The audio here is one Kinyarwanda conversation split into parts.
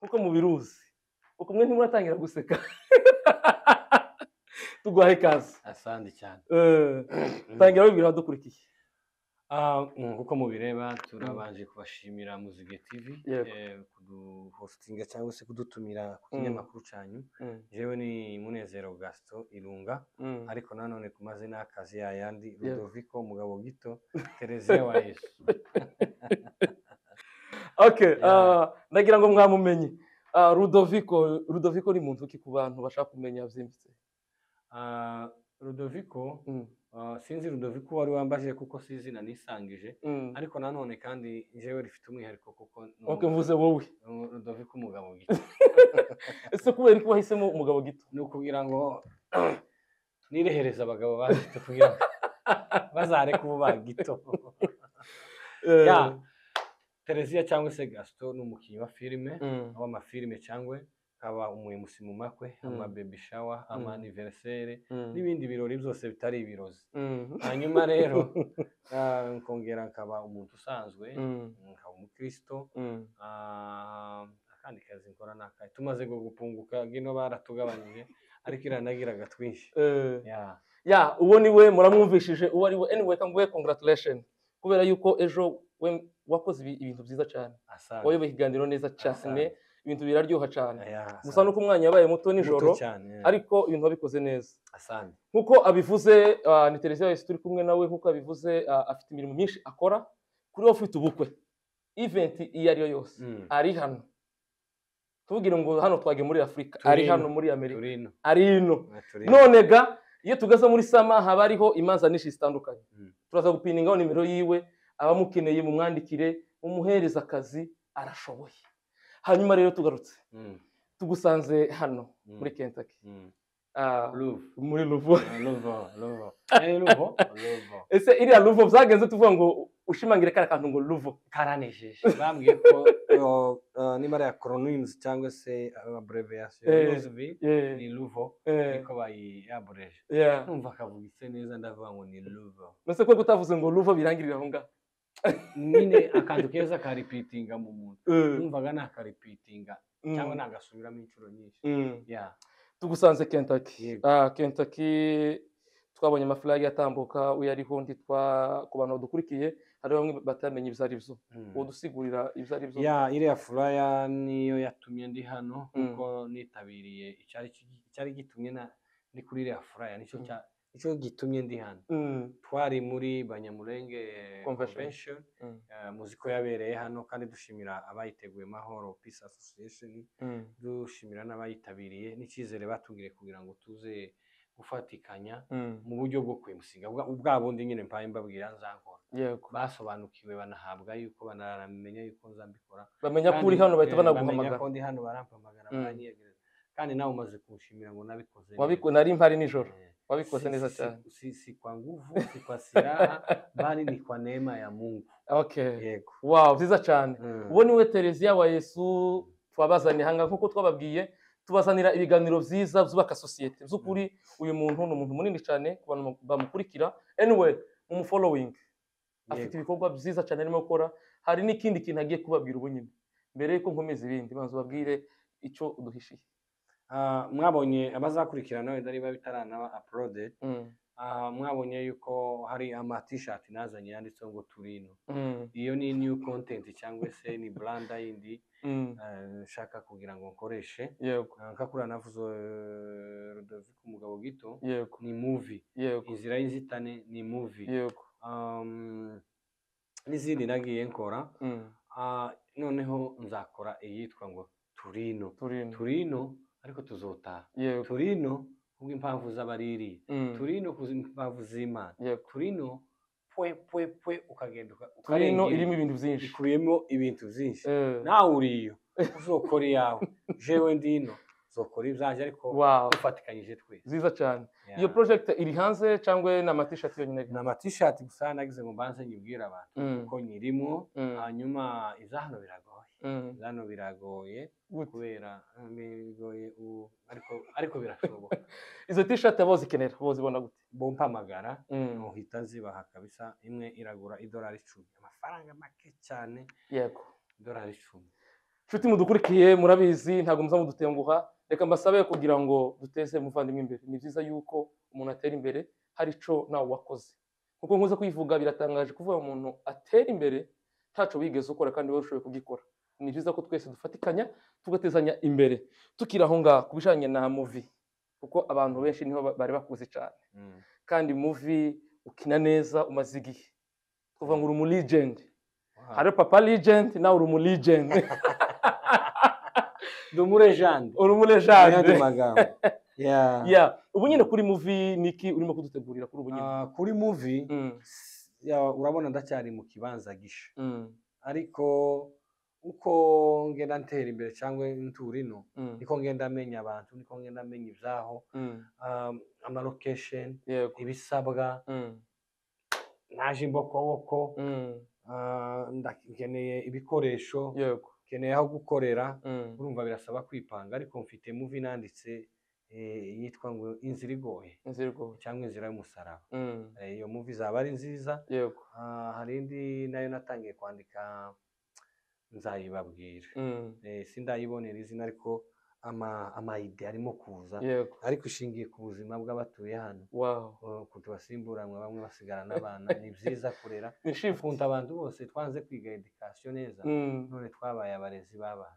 kuko mubiruzi uko mwe ntimuratangira guseka tuguhaye ikaze asandi cyane Eh, tangira wibwira abadukurikiye Ah, mm, nk'uko mubireba turabanje kubashimira Muzige TV Yego. eh, kuduhostinga cyangwa se kudutumira ku Mm. kinyamakuru cyanyu jewe ni Munezero Gaston Irunga ariko nanone ku mazina y'akazi yayandi Ludovico Mugabo Gito Tereziya wa Yesu ok Yeah. ah, ndagira ngo mwamumenye Ah, rudoviko rudoviko ni muntu ki ku bantu bashaka kumenya byimbitse Ah, Ludovico Mm, ah, sinzi Ludovico wari wambajije kuko si izina nisangije mm. ariko nanone kandi jewe rifite umwihariko kuko ni ok umugabo- mvuze wowe ni umu- Ludovico Mugabo Gito ese kubera ko wahisemo umugabo gito ni ukugira ngo nirehereze abagabo bazito kugira ngo bazareke ubu bagito Eh, Ya. tereziya cyangwa se gasito ni umukinnyi wa filime mm, w'amafilime cyangwa akaba umuyobozi mu makwe Mm. amabebi shawa Mm. amaniverisere mm, n'ibindi birori byose bitari ibirozi mm, hanyuma rero ah, nkongera nkaba umuntu usanzwe mm, nkaba umukristo mm. Ah, akandi kazi nkora ni akahe tumaze ngo gupunguka ngino baratugabanyije ariko iranagiraga twinshi Eh, Yeah. ya uwo ni we muramwumvishije uwo ari we anyway kanguhe congratulation kubera yuko ejo we wakoze ibi- ibintu byiza cyane asanga wayoboye ikiganiro neza cyane Asante. ibintu biraryoha cyane Aya, gusa nuko umwanya yabaye muto asante. nijoro Muto cyane, yeah. ariko ibintu wabikoze neza asante nk'uko abivuze ah, ni televiziyo yahise turi kumwe nawe nk'uko abivuze ah, afite imirimo myinshi akora kuri we ufite ubukwe event iyo ari yo yose Mm. ari hano tubwire ngo hano twage muri afurika Turi ari ino. hano muri amerika turino ari ino turino none ga iyo tugaze muri sama haba hariho imanza nyinshi zitandukanye Mm. turaza gupiningaho nimero yiwe abamukeneye mu mwandikire umuhereza akazi arashoboye hanyuma rero tugarutse Mm, tugusanze hano Mm. muri kentaki mm. muri ruvu Ah, Luvo, Luvo. Eh, Luvo, Luvo. ese iriya ruvu byagenze tuvuga ngo ushimangire kariya kantu ngo ruvu karanejeje bambwiye ko oh, ah, niba ari ya coronavirus cyangwa se abreviyasiyo Eh. ni luvo Eh, niko bayiyabureje yeah. numva akavuga ise neza ndavuga ngo ni luvo ese ko gutavuze ngo ruvu birangirira aho ngaho nyine akantu keza karipitinga mu muntu Eh, numvaga nakaripitinga mm, cyangwa nagasubiramo inshuro nyinshi mm. Yeah. tugusanze kentaki Yego. kentaki twabonye amafurage atambuka uyo ariho nditwa ku bantu badukurikiye hari bamwe batamenye ibyo ari byo Mm. udusigurira ibyo ari byo ya iriya furaya niyo yatumye ndi Mm. hano kuko nitabiriye icyari ki- icyari gitumye na- ndi kuri iriya furaya nicyo Mm. cya- nicyo gitumye ndi hano Mm, twari muri banyamurenge Convention. convention mm, eh, muziko yabereye hano kandi dushimira abayiteguye mahoro peace association mm, dushimira n'abayitabiriye n'icyizere batubwiye kugira ngo tuze gufatikanya mm. mu buryo bwo kwimusiga bwa bwa bundi nyine mpaye mbabwira nzakora yego basobanukiwe banahabwa yuko banamenya yuko nzambikora bamenya ko uri kandi, hano bahita eh, bamenya banaguhamagara ko ndi hano barampamagara Mm. baranyegereza kandi nawe umaze kunshimira ngo nabikoze neza. Wabiko- nari mpari nijoro Eh, wabikoze si- neza si- cyane si, si kwa nguvu si kwa silaha bali ni kwa neema ya Mungu okay yego wow byiza cyane Mm. uwo niwe tereziya wa yesu twabazaniye ahangaha nk'uko twababwiye tubazanira ibiganiro byiza byubaka sosiyete by'ukuri uyu muntu ni umuntu munini cyane ku bantu bamukurikira anyway mumufolowingi afite Yego. ibikorwa byiza cyane arimo gukora hari n'ikindi kintu agiye kubabwira ubu nyine mbere yuko nkomeza ibindi banza ubabwire icyo duhishiye Ah, mwabonye abazakurikira nawe ndari babitaranaba uploaded Ah, mwabonye yuko hari ama t-shirt nazanye yanditseho ngo turino iyo ni new content cyangwa se ni brand yindi eh, nshaka kugira ngo nkoreshe yego Ah, nkakura navuze eh, Ludovico umugabo gito yego ni movie yego inzira y'inzitane ni movie yego um, n'izindi nagiye nkora Mm, Ah, noneho nzakora iyitwa ngo turino turino turino ariko tuzotaha yego turino kubw'impamvu z'abariri Mm, turino kubw'impamvu z'imana yego turino pwe pwe pwe ukagenda uka- turino ukarenga irimo ibintu. ibintu byinshi ikubiyemo ibintu byinshi Eh, nawe uri iyo uzokora iyawe jewe ndino uzokora ibyanjye ariko wow dufatikanyije twese nziza cyane Yeah. iyo project iri hanze cyangwa ni amatishati yonyine ni amatishati gusa nagize ngo mbanze nyibwire abantu Mm, ko nyirimo mm, hanyuma iza hano biragoye mm. iza hano biragoye Gute? kubera eh, bigoye u- ariko ariko birashoboka izo tishati abo zikenera bo zibona gute bompamagara Mm, nuhita zibaha kabisa imwe iragura idolari icumi amafaranga make cyane yego idolari icumi nshuti mudukurikiye murabizi ntabwo muza mudutenguha reka mbasabe kugira ngo duteze umuvandimwe imbere ni byiza yuko umuntu atera imbere hari icyo nawe wakoze kuko nkuze kuyivuga biratangaje kuvuga umuntu atera imbere ntacyo wigeze ukora kandi wowe ushoboye kugikora ni byiza ko twese dufatikanya tugatezanya imbere tukiri aho ngaho ku bijyanye na muvi kuko abantu benshi niho bari bakuze cyane kandi muvi ukina neza umaze igihe kuva ngo uri umu legend hari papa legend nawe uri umu legend ndi umurejande uri umurejande magambo ya ubu nyine kuri muvi niki urimo kudutegurira kuri ubu nyine Ah, kuri muvi Mm, urabona ndacyari mu kibanza gisha mm, ariko uko ngenda ntera imbere cyangwa nturino mm, niko ngenda menya abantu niko ngenda menya ibyaho mm, um, amalokesheni yego ibisabwa mm, naje imbokoboko mm, ah, nda- nkeneye ibikoresho yego nkeneye aho gukorera mm, urumva birasaba kwipanga ariko mfite muvi nanditse eh, yitwa ngo inzira igoye inzira igoye cyangwa inzira y'umusaraba Mm, Eh, iyo muvi izaba ari nziza yego Ah, hari indi nayo natangiye kwandika nzayibabwira Mm, Eh, sindayibonera izina ariko ama- amayide arimo kuza yego ariko ishingiye ku buzima bw'abatuye hano wawu Uh, kuti basimburanwa bamwe basigara n'abana ni byiza kurera ni shifu ukunda abantu bose twanze kwiga edikasiyo neza Mm, none twabaye abarezi b'abana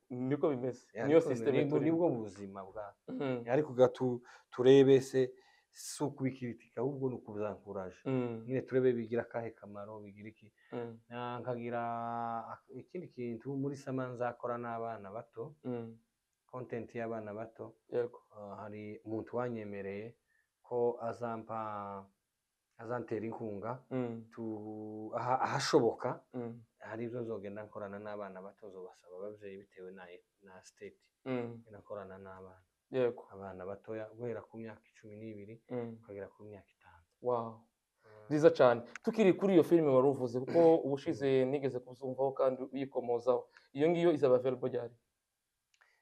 niko bimeze Ya, niyo niko sisiteme bimeze, turimo nibwo buzima bwa Mm, ariko ga tu- turebe se si ukubikiritika ahubwo ni ukuzankuraje mm, nyine turebe bigira akahe kamaro bigira iki mm, Na- nkagira ak- ikindi kintu muri sama nzakora n'abana bato mm, kontenti y'abana bato yego Uh, hari umuntu wanyemereye ko azampa azantera inkunga Mm, tu- aha- ahashoboka mm, hari ibyo nzogenda nkorana n'abana bato nzobasaba ababyeyi bitewe na, na state mm, ngenda nkorana n'abana yego abana batoya guhera ku myaka icumi n'ibiri Mm, ukagera ku myaka itanu wawu Ah, nziza cyane tukiri kuri iyo filime wari uvuze kuko ubushize nigeze kuzumvaho kandi uyikomozaho iyo ngiyo izaba verbo ryari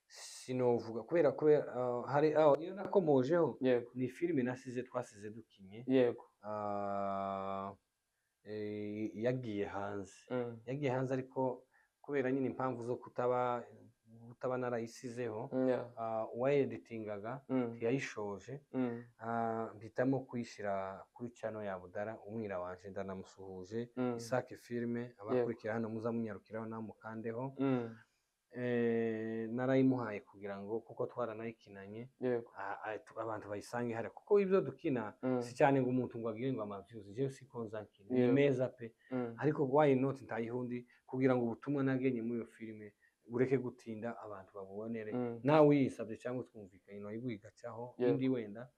sinovuga kubera kubera ah, hari aho iyo nakomojeho yego ni filime nasize twasize dukinye yego ah, eh, yagiye hanze mm, yagiye hanze ariko kubera nyine impamvu zo kutaba kutaba narayisizeho mm, yeah, ah, uwayeditingaga mm, yayishoje mm, Ah, mpitamo kuyishyira kuri cano ya budara umwira wanje ndanamusuhuje mm, isake filime abakurikira hano muza munyarukiraho nawe mukandeho mm, Eh, narayimuhaye kugira ngo kuko twaranayikinanye yego ah, ah, tu- abantu bayisange hariya kuko ibyo dukina mm, si cyane ngo umuntu ngo agire ngo amavyuzi jewe siko nzakina ni Yego. meza pe mm, ariko why not ntayihundi kugira ngo ubutumwa nagenye muri iyo filime bureke gutinda abantu babubonere mm, nawe uyisabye cyangwa twumvikanye wayigwigacaho Yego. undi wenda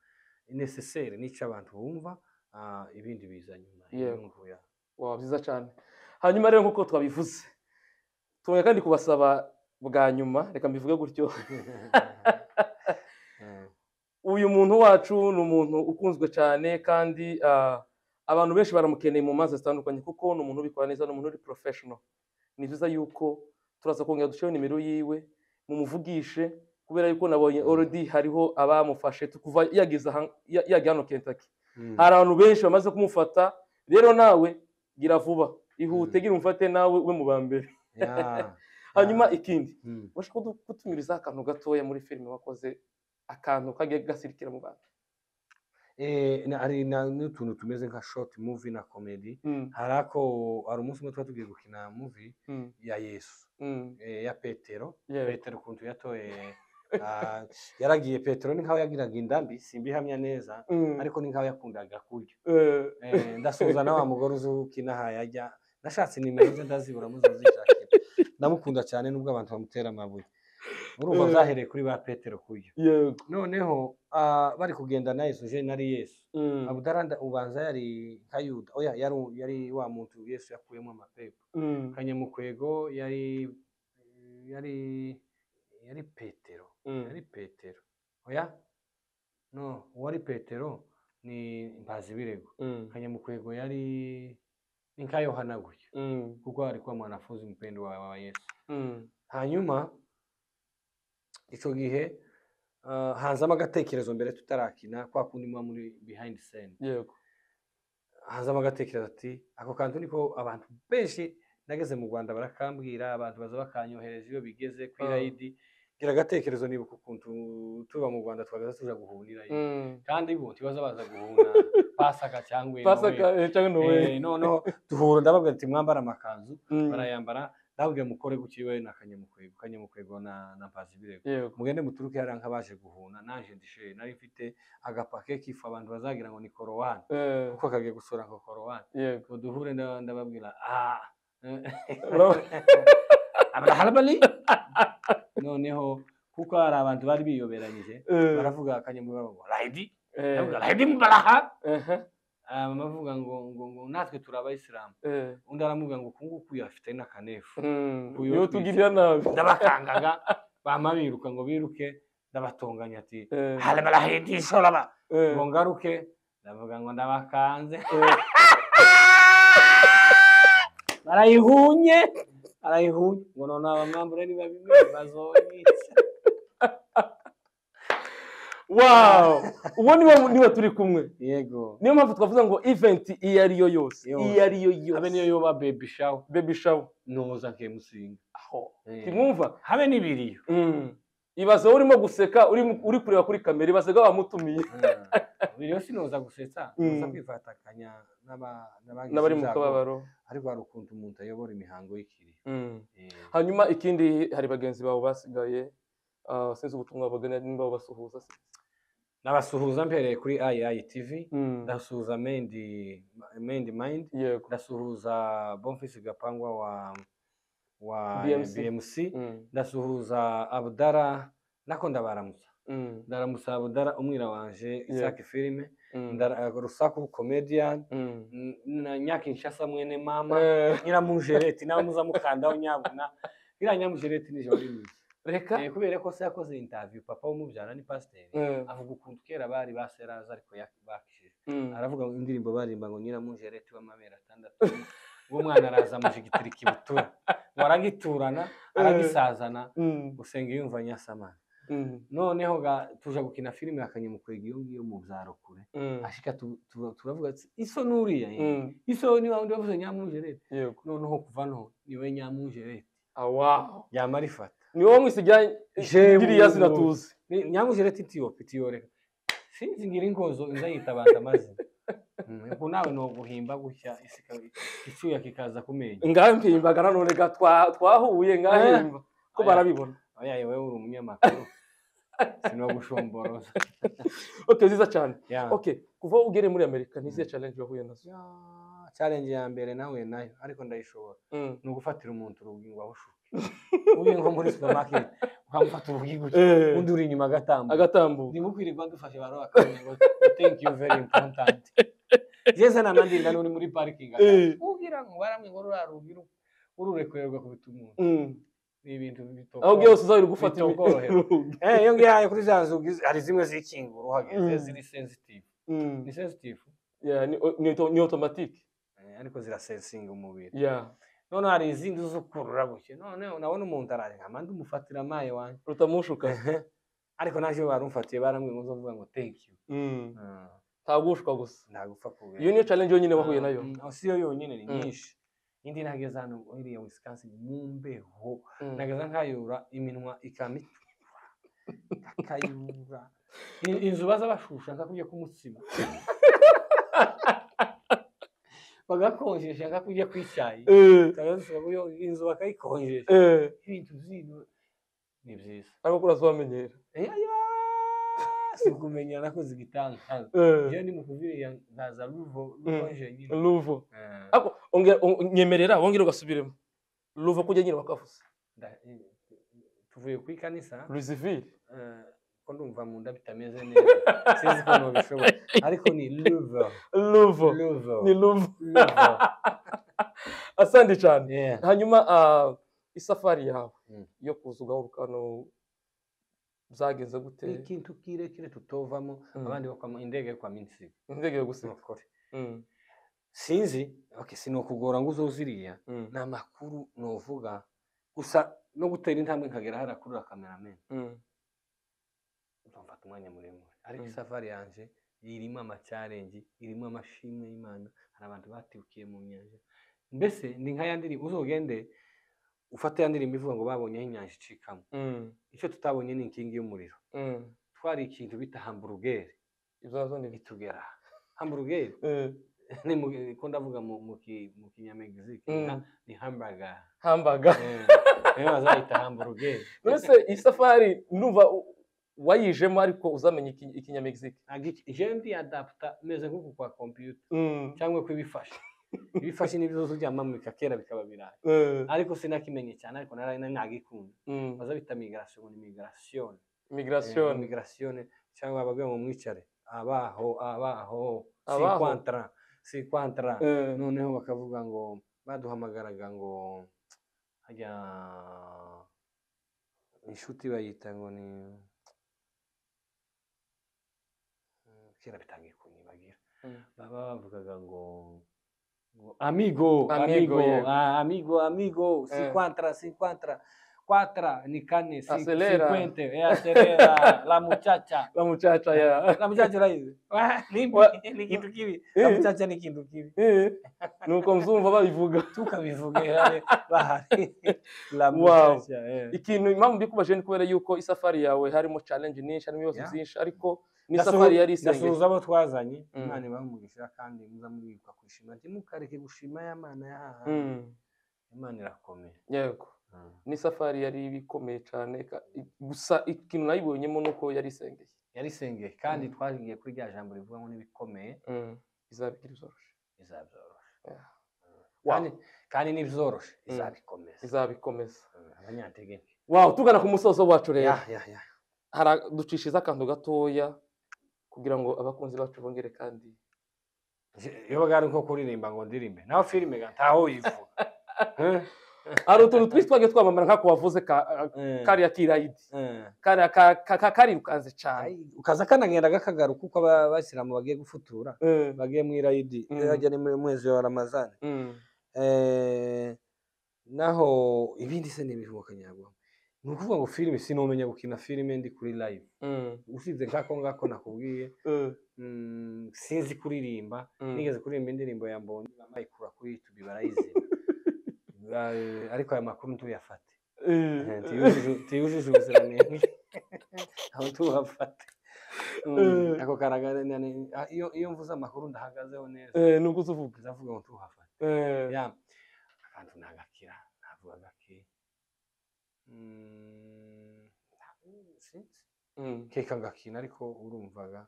necessaire n'icyo abantu bumva ah, ibindi biza nyuma Yego. inyungu ya wow byiza cyane hanyuma rero nk'uko twabivuze tubona kandi kubasaba bwa nyuma reka mbivuge gutyo Ah, uyu muntu wacu ni umuntu ukunzwe cyane kandi ah, abantu benshi baramukeneye mu manza zitandukanye kuko ni umuntu ubikora neza ni umuntu uri porofeshono ni byiza yuko turaza kongera duceho nimero yiwe mumuvugishe kubera yuko nabonye orodi hariho abamufashe kuva yageze aha- ya- yajya hano kentaki mm. hari abantu benshi bamaze kumufata rero nawe gira vuba ihute Mm. gira umufate nawe we mu ba mbere Yeah. hanyuma Ah, ikindi mm. ubasha kutumiriza akantu gatoya muri filime wakoze akantu kagiye gasirikira mu bantu Eh, na- hari na- n'utuntu tumeze nka short movie na comedy Mm, hari ako hari umunsi umwe twari tugiye gukina movie mm, ya yesu mm, eh, ya petero yego. petero ukuntu yatoye ah, yaragiye petero ni nkaho yagiraga indambi simbihamya neza Mm, ariko ni nkaho yakundaga kurya eh, Eh, ndasuhuza na wa mugore uzi ukina aha yajya nashatse nimero ze ndazibura muza zishakira ndamukunda cyane nubwo abantu bamutera amabuye urumva Eh. byahereye kuri ba petero kurya yego. noneho ah, bari kugenda na yesu jeni ari yesu Mm, abudara nda- ubanza yari nka yuda oya yari, yari wa muntu yesu yakuyemo amapepo mm, kanyamukwego yari yari yari petero mm, yari petero oya no uwari petero ni mbazi birego mm, kanyamukwego yari ni nka yohana gutya mm, kuko alikuwa mwanafunzi mpendo wa, wa yesu mm, hanyuma icyo gihe ah, hanzamo agatekerezo mbere tutarakina kwa kundi muba muri behind scene yego. hanzamo agatekerezo ati ako kantu niko abantu benshi nageze mu rwanda barakambwira abantu baza bakanyohereza iyo bigeze ku Ah. irayidi gira agatekerezo nibuka ukuntu tuba mu rwanda twagaza tuja guhura irayidi kandi bo ntibaza baza guhura pasaka cyangwa pasaka Noel. eh, cyangwa nowe Eh, noneho duhura ndababwira ati mwambara amakanzu barayambara ndababwira mukore guki we na kanyamukwego kanyamukwego na na mpazibirego yego mugende muturuke hariya nk'abaje guhuna naje ndishe nari mfite agapake kifu abantu bazagira ngo ni korowani Eh, kuko kagiye gusura ako korowani yego ngo duhure nda- ndababwira ah Ura- abraharabali noneho kuko hari abantu bari biyoberanyije eh, baravuga kanyamukwego ngo rayidi eh, ndavuga rayidi mubaraha ehe, bavuga ngo ngo ngo natwe turi abayisilamu eh, undi aramubwira ngo uku nguku afite n'akanefu mm, Uyu iyo twise. tugirira nabi ndabakangaga bama biruka ngo biruke ndabatonganya ati Eh, hale barahindi ishoraba eh, ngo ngaruke ndavuga ngo ndabakanze eh, barayihunye barayihunye ngo none abamwambure niba bimwe bazonyica wow ubu niba niba turi kumwe yego niyo mpamvu twavuze ngo event iyo ari yo yose Yose. iyo ari yo habe yose niyo yoba baby shower baby shower noza nkemusinga aho Eh. timwumva habe n'ibiriyo Mm. ibaze wowe urimo guseka uri mu- uri kureba kuri kamera ibaze ko bamutumiye biriyo sinoza gusetsa Mm. noza kwifatakanya n'aba- n'abagize n'abari mu ibyago. kababaro ariko hari ukuntu umuntu ayobora imihango y'ikiriyo Mm. Eh, hanyuma ikindi hari bagenzi bawe basigaye ah, sinzi ubutumwa bagana nimba babasuhuza se nabasuhuza mbereye kuri ayi tv Mm. ndasuhuza mendi mendi mind yego ndasuhuza bonfisi gapangwa wa wa BMC. bmc, Mm. ndasuhuza abudara nako ndabaramutsa Mm. ndaramutsa abudara umwira wanje isaki filime Mm. ndara- rusaku comedian Mm. n- na nyakinshasa mwene mama Eh, nyiramujereti nawe muzamukandaho nyabuna iriya nyamujereti nijoro rimwe reka Eh, kubera ko se yakoze interview papa w'umubyara ni pasiteri Eh, avuga ukuntu kera bari baseraza ariko yak- bakijije mm. aravuga ngo indirimbo barimba ngo nyiramujereti w'amabere atandatu uwo mwana araza amujigitira ikibutura ngo aragiturana aragisazana Mm. gusenga yumva nyasamana Mm. noneho ga- tuja gukina filime yakanyamukwega iyo ngiyo mu byaro kure Mm. ashika tu- tu- turavuga ati iso nuriya ye? Mm. iso ni wawe wavuze nyamujereti yego noneho kuva no niwe nyamujereti awa yama arifata ni wowe mwisigira Jewe. giriya zina tuzi Ni- nyamujereti tiyo itiyoreka sinzi ngira ingozo inza yita abantu amazina Mm, ubwo nawe ni uguhimba gutya isi ikaba- icyuya kikaza ku menyo ngampimbaga nanone ga twa- twahuye ngahimba ko Aya. barabibona oya wowe uri umunyamakuru sinogushomboraza okay ziza cyane Ya. okay kuva ugere muri amerika ntizihe challenge wahuye nazo Ya, challenge ya mbere nahuye nayo ariko ndayishobora Mm. ni ugufatira umuntu urugingo aho ushuka ugiye nko muri supermarket ukamufata urugingo Eh. undi uri inyuma agatambuka agatambuka ndimo kwirirwa dufashe baro bakamenya ngo thank you very important jeze nanandinda n'uri muri parking Eh. ubwira ngo baramwe ngo rurarugira ururekurerwa kubita umuntu Mm. ni ibintu bitoko aho ugiye hose uzabira gufata Bituma imi- ukoroherwa. urugi. eh iyo ngiye kuri za nzugi hari zimwe zikinga uhageze Mm. ziri sensitive Mm. ni sensitive Yeah, ni- ni auto- ni automatic Eh, ariko zirasensinga umubiri Yeah. none hari izindi z'ukurura gutya none nabona umuntu araje nkama ndumufatira amaye wanjye rutamushuka ariko naje iyo barumfatiye barambwiye ngo nzovuga ngo thank you Mm. Ah, ntagushwa gusa ntagupfa kubera iyo niyo challenge yonyine wahuye nayo Mm, oh, si yo yonyine ni Mm. nyinshi indi nageze hano iriya wisconsin mu mbeho Mm. nageze nkayura iminwa ikamitura akayura In- inzu baza bashusha nka kurya k'umutsima bagakonjesha nka kurya kw'icyayi Eh, Bakaza iyo- inzu bakayikonjesha eh, ibintu zino ni byiza ariko urazamenyera si ukumenya nakoze igitangaza Eh, iyo ni mu kuviriya nkaza ruvo Mm. rukonje nyine luvo Eh, ako ongera on- nyemerera wongera ugasubiremo luvo kujya nyine bakavuze nda- eh, tuvuye ku ikanisa lusivire eh, ko ndumva mu nda bitameze neza sinzi ko nabishobora ariko ni ruvo luvo ruvo ni luvo asandi cyane hanyuma ah, isafari yawe Mm. yo kuza ugaruka hano byagenze gute ikintu kirekire tutovamo Mm. abandi bakwa indege kwa minsi ntegeye gusiga nukuri Mm, sinzi okay sinokugora ngo uzoziriya mm, ni amakuru novuga gusa no gutera intambwe nkagera harakurura kamerameni mm, mfata umwanya muremure ariko Mm. isafari yanjye irimo amacyarengi irimo amashimwe y'imana hari abantu batibukiye mu nyanja mbese ni nka ya ndirimbo uzogende ufate ya ndirimbo ivuga ngo babonye aho inyanja icikamo Mm, icyo tutabonye ni inkingi y'umuriro mm. twari ikintu bita hamburugeri Ibyo nazo ni bito. itugera hamburugeri Eh, ni mu ko ndavuga mu mu ki- mu kinyamegizike ni ha- ni hamburger hambaga Eh, niyo bazayita hamburugeri mbese iyi safari ndumva u- wayijemo ariko uzamenya iki- ikinyamegizike jendi adapta meze nk'uku kwa kompiyuta Mm, cyangwa kw'ibifashi ibifashi nibyo uzaryamamo bikakera bikaba birayi eh, ariko sinakimenye cyane ariko nari nari nagikunda mm. baza bita migration migration migration migration cyangwa abavuye mu mwicare abaho abaho Abaho. sikwantra sikwantra Eh, noneho bakavuga ngo baduhamagaraga ngo hajya inshuti bayita ngo ni Mm, kera bitangiye kunyibagira Mm. baba bavugaga ngo ngo amigo Amigo, amigo yego. ah, amigo amigo Eh. cinquantra cinquantra quatra ni kane si- Acelera. cinquente eh, acelera la muchacha la muchacha ya la muchacha urayizi Wah, ni- Wa- ni ikintu kibi la Eh. muchacha ni ikintu kibi Eh, nuko mzumva babivuga tukabivuga ihari bahari la Wow. muchacha eh. ikintu impamvu mbikubajije ni kubera yuko isafari yawe harimo challenge nyinshi harimo ibibazo Yeah. byinshi ariko ni Ndasuhu- isafari yari ndasuhuza isengesho abo twazanye Mm. imana ibahe umugisha kandi muza mwibuka kwishima ntimukareke gushima ya mana yahaha Mm, imana irakomeye yego ni isafari yari ibikomeye cyane ka- i- gusa ikintu nayibonyemo ni uko yari isengeye yarisengeye kandi Mm. twagiye kuri rya jambo rivuga ngo n'ibikomeye Mm, izabigira izoroshe izabyoroshya Yeah. Mm. Wow. Kandi- kandi n'ibyoroshe izabikomeza izabikomeza Mm, abanyantege nke wow tugana ku musozo wacu rero Ya, ya, ya. Hara- ducishize akantu gatoya kugira ngo abakunzi bacu bongere kandi Je- iyo bwari nko kuririmba ngo ndirimbe naho filime ga ntaho yivuga Eh, hari utuntu twinshi twagiye twamamara nk'ako wavuze ka- eh, kariya kirayidi eh. kariya ka- ka- ka- karirukanze cyane Ai, ukaza kanagenda gakagaruka uko aba- abasilamu bagiye gufutura Eh, bagiye mu irayidi Mm. irajya ni mu mwezi wa ramazani mm, Eh, naho ibindi se n'ibihubuka nyabwo ni ukuvuga ngo filime sinumenya gukina filime ndi kuri live mm, usibye nk'ako ngako nakubwiye eh, mm, sinzi kuririmba mm. nigeze kuririmba indirimbo ya mbonye bamayikura kuri youtube barayizina Eh, ariko aya makuru ntuyafate Eh, Eh, tuyujuje- tuyujuje ubuziranenge aho tubafate Mm, Eh. ako karaga nani- ah, iyo iyo mvuze amakuru ndahagazeho neza eh, ni uko uza uvuga ndavuga ngo tuhafate Eh, ya akantu nagakira navuga gake Mm, nta- sinzi. mm, keka ngakina ariko urumvaga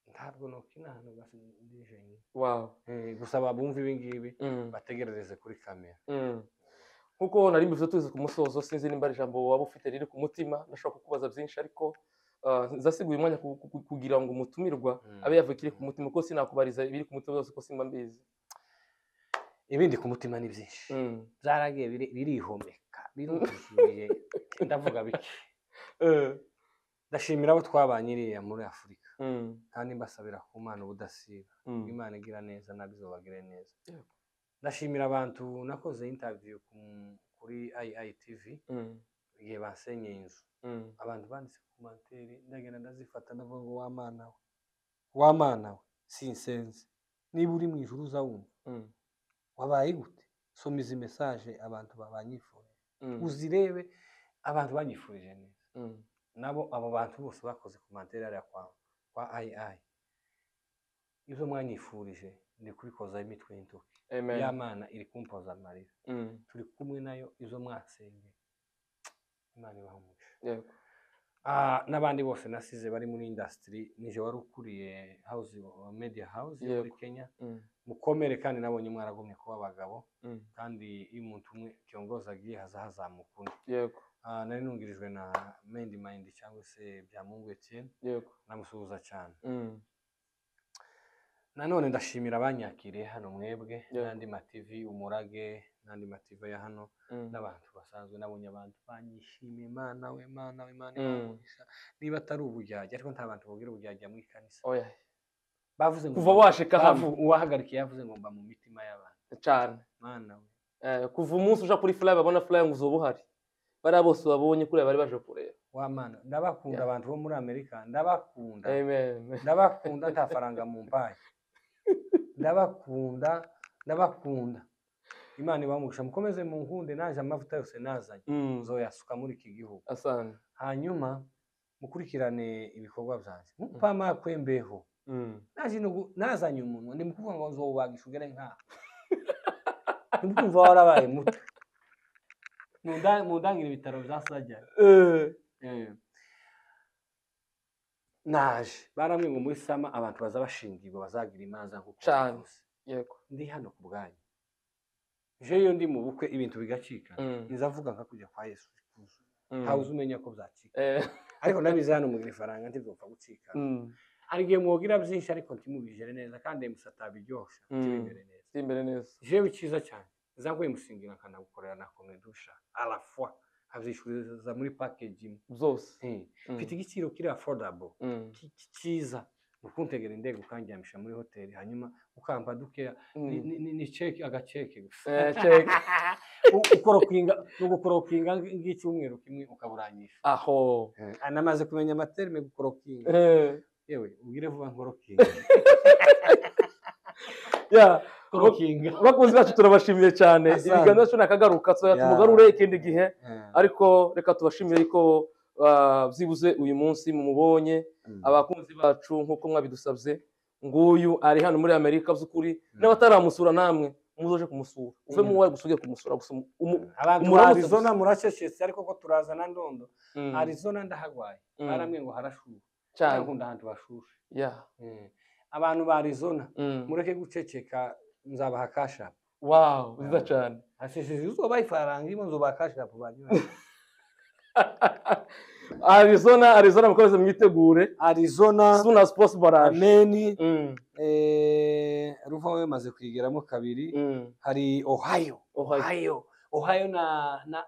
ntabwo nokina ahantu gasi- ndi jenyine wow Eh, gusa babumva ibi ngibi mm, bategerereze kuri kamera mm. nk'uko nari mbivuze tugeze ku musozo sinzi nimba ari ijambo waba ufite riri ku mutima ndashobora kukubaza byinshi ariko ah, zasiguye umwanya ku- ku- ku- kugira ngo umutumirwa Mm. abe yavuga ikiri ku mutima kuko sinakubariza ibiri ku mutima byose ko simba mbizi ibindi ku mutima ni byinshi Mm. byaragiye biri- birihomeka biruzuye ndavuga bike Eh, ndashimira abo twabanye iriya muri afurika mm, kandi mbasabira ku mana ubudasiba mm, imana igira neza ntabwo izobagire neza Yego. ndashimira abantu nakoze intaviyu kuri iitv mm, igihe basenye inzu mm, abantu banditse komantere ndagenda ndazifata ndavuga ngo wa mana we wa mana we sinsenze niba uri mu ijuru uzawumva mm, wabaye gute soma izi mesaje abantu babanyifurije mm, uzirebe abantu banyifurije neza mm, nabo abo bantu bose bakoze komantere hariya kwa kwa ayi ayi ibyo mwanyifurije ndi kubikozaho imitwe y'intoki amen, ya mana iri kumpoza amarira mm, turi kumwe nayo izo mwasengeye imana ibaha umugisha yego, Ah, n'abandi bose nasize bari muri indasitiri nije wari ukuriye house uh, media house yo muri Yego. kenya mm, mukomere kandi nabonye mwaragumye kuba abagabo mm, kandi iyo umuntu umwe kiyongoza agiye haza hazamuka undi yego, Ah, nari nungirijwe na mendi mayindi cyangwa se byamungu etienne yego, ndamusuhuza cyane mm, nanone ndashimira abanyakiriye hano mwebwe Yego. n'andi mativi umurage n'andi mativi ya hano mm, n'abantu basanzwe nabonye abantu banyishimiye mana we mana we mana Mm. umugisha niba atari uburyarya ariko nta bantu bubwira uburyarya mu ikanisa oya, bavuze ngo kuva washika hamwe bavu- uwahagarikiye yavuze ngo mba mu mitima y'abantu cyane mana we Eh, kuva umunsi uja kuri fly babona fly ngo uzuba uhari bariya bose babonye kuriya bari baje kureba wa mana ndabakunda Yeah. abantu bo muri amerika ndabakunda amen ndabakunda nta faranga mu mpaye ndabakunda ndabakunda imana ibamugisha mukomeze mu nkunde naje amavuta yose nazanye nzoyasuka muri iki gihugu asana hanyuma mukurikirane ibikorwa byanjye mupama kwembeho naje no- nazanye umunwa ndi mukuvuga ngo nzowubagisha ugere nkaho ndi kumva warabaye muto Munda- mundangire ibitaro bya sajya naje barambwiye ngo muri sama abantu baza bashingirwa bazagira imanza nk'uko Cane. wabivuze. yego ndi hano ku bwanyu jeyo ndi mu bukwe ibintu bigacika Mm. nizavuga nka kujya kwa yesu kuzuye. Mm. ntawe uzumenya ko byacika Eh, ariko nabize hano mugira ifaranga ntibwopfa gucika mm. hari igihe mwogira byinshi ariko ntimubijere neza kandi ayo musa atabiryosha Mm. ntibimere neza ndi imbere neza jewe cyiza cyane nzaguye musingira nkanagukorera nakomwe dusha arafwa abyishuriza muri package imwe byose Eh, Mm. mfite igiciro kiri affordable Mm. ki- ki- cyiza ukuntegera indege ukanjyamisha muri hoteli hanyuma ukampa dukeya ni- Mm. ni- ni- ni ceki agaceki gusa Eh, check. U- ukorokinga ugukorokinga nk'icyumweru kimwe ukaburanyisha aho Ah, namaze kumenya amaterme gukorokinga Eh, yewe ubwire vuba nkorokinga yeah. korokinga abakunzi bacu turabashimiye cyane Asante. ibiganza cyo nakagaruka tuzajya Yeah. tumugarure ikindi gihe Eh, ariko reka tubashimire ko ah, byibuze uyu munsi mumubonye mm. abakunzi bacu nk'uko mwabidusabye nguyu ari hano muri amerika by'ukuri Mm. n'abataramusura namwe muzoje kumusura uve Mm. mu wawe gusubire kumusura gusa umu- umu- abantu ba Umuramutse arizona gusa. muracecetse ariko ko turaza na ndondo Mm. arizona ndahagwaye Mm. barambwiye ngo harashuha cyane nkunda ahantu bashushe yeah. Eh, abantu ba arizona Mm. mureke guceceka nzabaha kashapu wow nziza cyane hashishije izuba ifaranga irimo nzubaha kashapu banyura arizona arizona mukomeze mwitegure arizona suna sports barage ameni Mm. eh, ruva wemaze kuyigeramo kabiri Mm. hari ohio Ohio. ohio ohio na na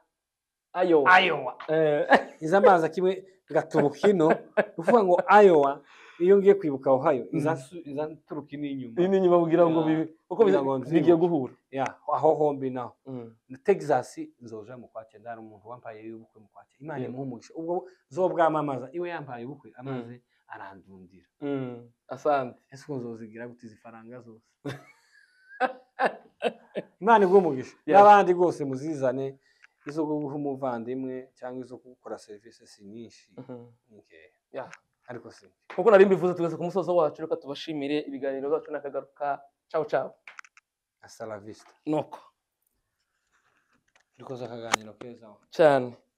ayo iowa Eh, iza amazi kimwe ngaturuka ino uvuga ngo iowa iyo ngiye kwibuka ohio iza su- iza nturuka ino inyuma iyi ni inyuma bubwira ngo Yeah. bibi kuko Kugira ngo nzibutse. bigiye guhura ya aho hombi naho Mm. na texas nzoja mu kwakira hari umuntu wampaye y'ubukwe mu kwakira imana Yeah. imuhe umugisha ubwo zo bwamamaza iwe yambaye ubukwe amaze arandundira Mm. asante ese ukunze uzigira gute izi faranga zose imana iguhe umugisha Yes. n'abandi rwose muzizane izo guha umuvandimwe cyangwa izo gukora serivisi si nyinshi Mhm. ni nkeya Yeah. ariko si mbi nk'uko nari mbivuze tugeze ku musozo wacu reka tubashimire ibiganiro byacu n'akagaruka cawo cawo hasta la vista nuko turi koza akaganiro keza cyane